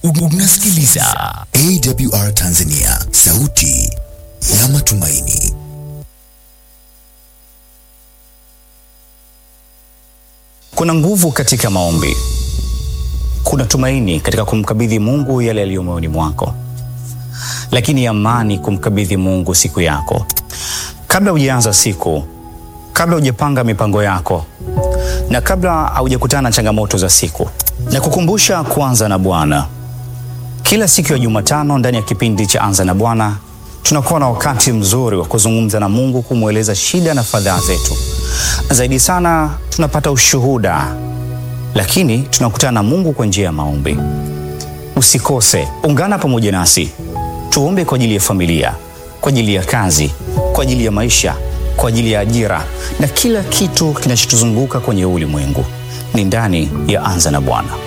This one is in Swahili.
Unasikiliza AWR Tanzania, sauti ya matumaini. Kuna nguvu katika maombi, kuna tumaini katika kumkabidhi Mungu yale yaliyo moyoni mwako, lakini amani kumkabidhi Mungu siku yako. Kabla hujaanza siku, kabla hujapanga mipango yako, na kabla haujakutana na changamoto za siku, na kukumbusha kuanza na Bwana. Kila siku ya Jumatano ndani ya kipindi cha Anza na Bwana tunakuwa na wakati mzuri wa kuzungumza na Mungu, kumweleza shida na fadhaa zetu. Zaidi sana tunapata ushuhuda, lakini tunakutana na Mungu kwa njia ya maombi. Usikose, ungana pamoja nasi tuombe kwa ajili ya familia, kwa ajili ya kazi, kwa ajili ya maisha, kwa ajili ya ajira na kila kitu kinachotuzunguka kwenye ulimwengu. Ni ndani ya Anza na Bwana.